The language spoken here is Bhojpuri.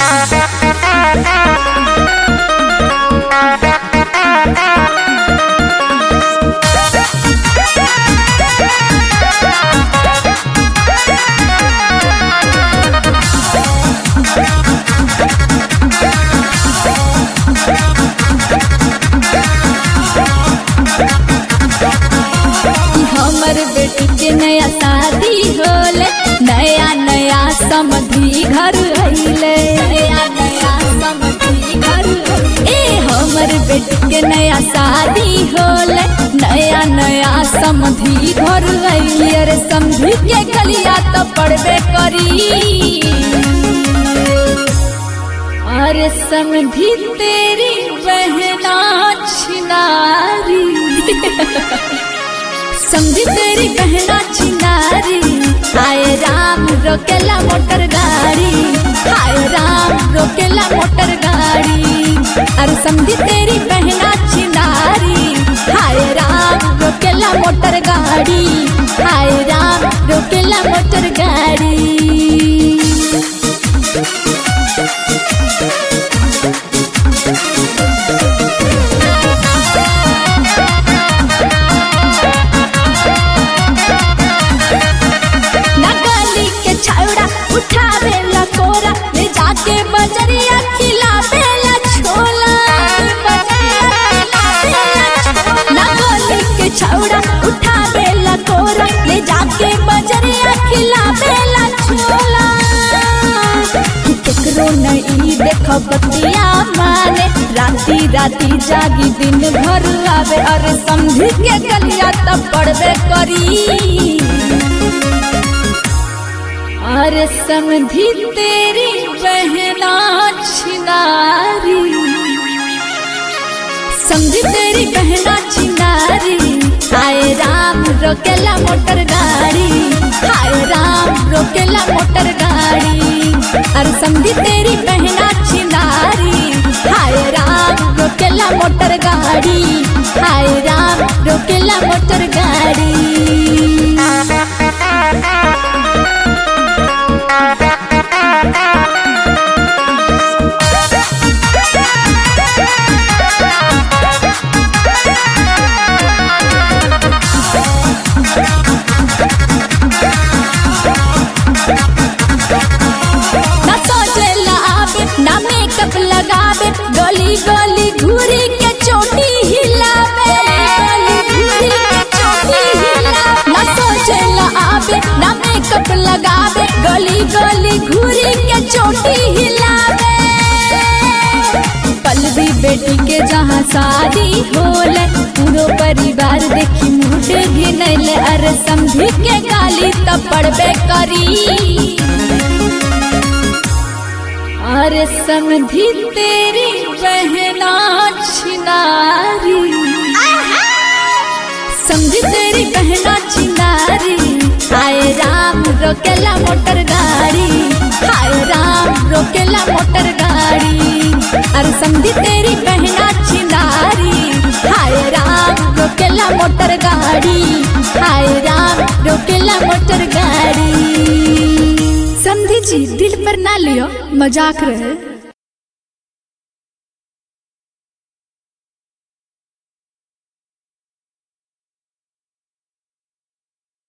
हमर बेटी के नया शादी होले नया नया समधी घर अइले नया नया समधी घर ए हमर बेटी के नया शादी होले नया नया समधी घर अइले अरे समधी के गलिया तो पड़बे करी अरे समधी तेरी बहना छिनारी समझी तेरी बहना चिनारी हाय राम रोकेला मोटर गाड़ी हाय राम रोकेला मोटर गाड़ी अरे समझी तेरी बहना चिनारी हाय राम रोकेला मोटर गाड़ी हाय राम रोकेला मोटर गाड़ी नगली के छौड़ा उठावे ला कोरा ले जाके बजरिया खिलावे ला छोला नगली के छौड़ा उठावे ला कोरा ले जाके बजरिया खिलावे ला छोला केकरो नहीं देख बतिया माने राती राती जागी दिन भर आवे अरे समझी के गलिया तब पड़बे करी अरे समधी तेरी बहना छिनारी समझी तेरी बहना छिनारी हाय राम रोकेला मोटर गाड़ी हाय राम रोकेला मोटर गाड़ी अरे समझी तेरी बहना छिनारी हाय राम रोकेला मोटर गाड़ी हाय राम रोकेला मोटर गाड़ी ना सोचेला आवे ना मेकअप लगावे गली गली घूरी के चोटी हिलावे गली घूरी के चोटी हिलावे ना सोचेला आवे ना मेकअप लगावे गली गली घूरी के चोटी हिलावे पल्लवी बेटी के जहाँ शादी होले पूरो परिवार देखी मुझे घिनैले अरे समझी के गाली तब पड़बे करी अरे समधी तेरी बहना छिनारी समझी तेरी बहना छिनारी हाय राम रोकेला मोटर गाड़ी हाय राम रोकेला मोटर गाड़ी अरे समझी तेरी बहना छिनारी हाय राम रोकेला मोटर गाड़ी हाय राम रोकेला मोटर गाड़ी समझी जी दिल पर ना लियो मजाक रहे